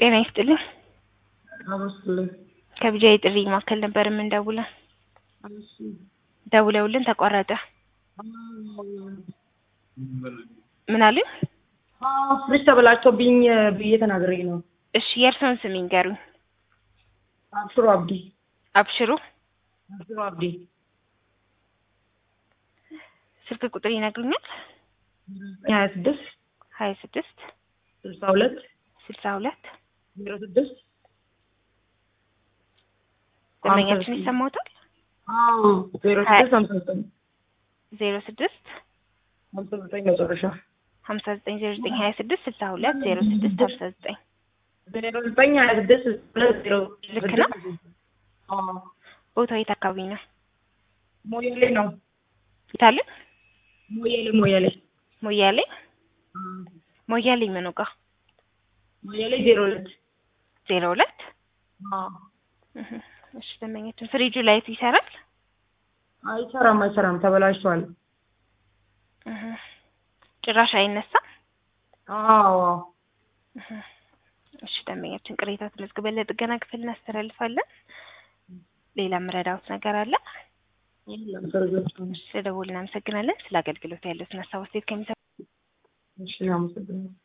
ጤና ይስጥልኝ። አመስግልኝ። ከብጃ የጥሪ ማዕከል ነበር የምንደውለው። ደውለውልን ተቋረጠ። ምን አሉኝ? ፍሪጅ ተበላሽቶብኝ ብዬ ተናግሬ ነው። እሺ የእርስዎን ስም ይንገሩኝ። አብሽሮ አብዲ። አብሽሩ። አብሽሮ አብዲ። ስልክ ቁጥር ይነግሩኛል? ሀያ ስድስት ሀያ ስድስት ስልሳ ሁለት ስልሳ ሁለት ዜሮ ስድስት ደንበኛችን ይሰማዎታል? ዜሮ ስድስት ሀምሳ ዘጠኝ ዜሮ ስድስት ሀምሳ ዘጠኝ መጨረሻ ሀምሳ ዘጠኝ ዜሮ ዘጠኝ ሀያ ስድስት ስልሳ ሁለት ዜሮ ስድስት ሀምሳ ዘጠኝ ዜሮ ዘጠኝ ሀያ ስድስት ሁለት ዜሮ ልክ ነው? ቦታው የት አካባቢ ነው? ሞያሌ ነው። የታለ? ሞያሌ ሞያሌ ሞያሌ ሞያሌ ምኑ ጋ? ሞያሌ ዜሮ ሁለት ዜሮ ሁለት እህ፣ እሺ ደንበኛችን ፍሪጁ ላይቱ ይሰራል? አይሰራም አይሰራም ተበላሽቷል። እህ፣ ጭራሽ አይነሳም? አዎ እህ፣ እሺ ደንበኛችን ቅሬታ ተመዝግበን ለጥገና ክፍል እናስተላልፋለን። ሌላ ምረዳውት ነገር አለ? የለም ሰርገቱ ስለደወልን እናመሰግናለን። ስለ አገልግሎት ያሉትን ሀሳብ አስተያየት ከሚሰ እሺ አመሰግናለሁ።